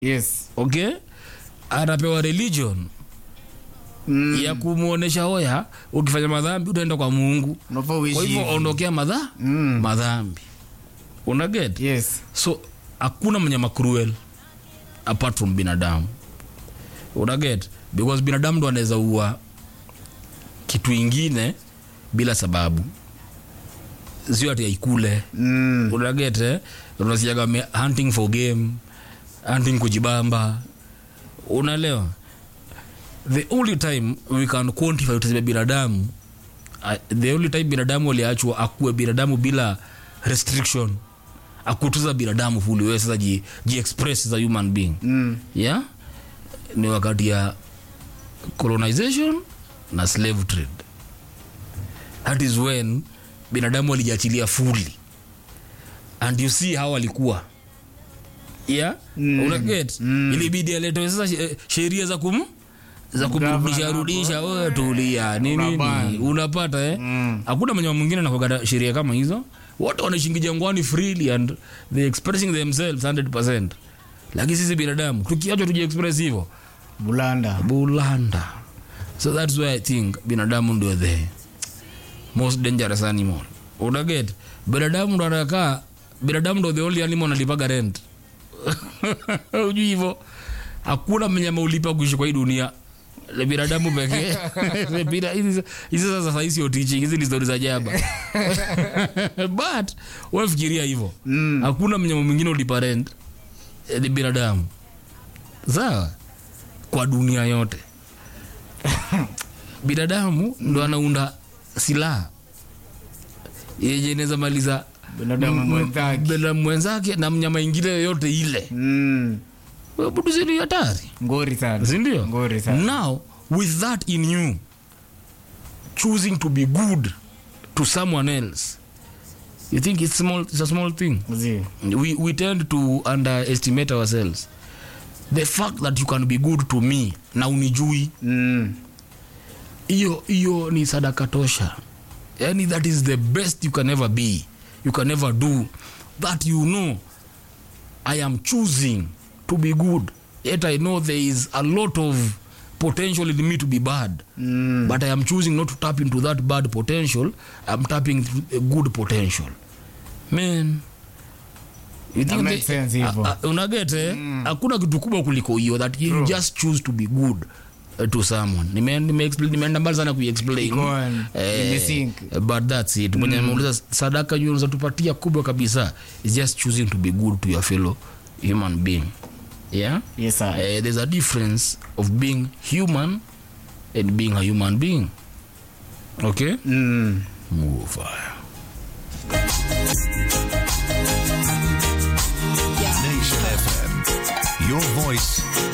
yes okay anapewa religion mm. ya kumwonyesha oya ukifanya madhambi utaenda kwa mungu unafaa uishi kwa hivyo hivi. ondokea madha Mm. madhambi una get yes so hakuna mnyama cruel apart from binadamu una get because binadamu ndo anaweza ua kitu ingine bila sababu sio ati aikule mm. unaget eh? unasikiaga me- hunting for game hunting kujibamba unaelewa the only time we can quantify tuseme binadamu uh, the only time binadamu aliachwa akuwe binadamu bila restriction akutuza binadamu fuli wewe sasa ji, ji express as a human being Mm. yeah ni wakati ya colonization na slave trade that is when binadamu walijiachilia fully and you see how alikuwa yeah Mm. unaget Mm. ilibidi aletewe sasa she- sheria za kum za kumrudisha Gavana rudisha wewe tulia ni nini Unabana. unapata eh Mm. hakuna mwenye mwingine nakogata sheria kama hizo wote wanashingi jangwani freely and they expressing themselves 100% lakini sisi binadamu tukiachwa tujiexpress hivyo bulanda bulanda so that's why i think binadamu ndio the most dangerous animal unaget binadamu ndo anakaa binadamu ndo the only animal analipaga rent ujui hivyo hakuna mnyama ulipa kuishi kwa hii dunia ni binadamu pekee Bina- hizi hizi sasa sahii sio teaching hizi ni stori za jaba but wefikiria hivyo Mm. hakuna mnyama mwingine ulipa rent eh, ni binadamu sawa kwa dunia yote binadamu ndo anaunda silaha yenye inaweza maliza binadamu m- mwenzake binadamu mwenzake na mnyama ingine yoyote ile mm. buduzini hatari ngori sana sindio ngori sana now with that in you choosing to be good to someone else you think it's, small, it's a small thing Zi. we, we tend to underestimate ourselves the fact that you can be good to me na unijui Mm. hiyo hiyo ni sadaka tosha yani that is the best you can ever be you can ever do that you know i am choosing to be good yet i know there is a lot of potential in me to be bad Mm. but i am choosing not to tap into that bad potential i'm tapping into a good potential man you That makes sense hivyo. unagete hakuna kitu kubwa kuliko hiyo that you just choose to be good uh, to someone Nime- nime explain- nimeenda mbali sana kuexplain Go on. Nimesink. but that's it mwenye ameuliza sadaka juu unazatupatia kubwa kabisa is just choosing to be good to your fellow human being yeah yes sir. uh, there's a difference of being human and being a human being okay Mm. move fire Nation FM. Your voice,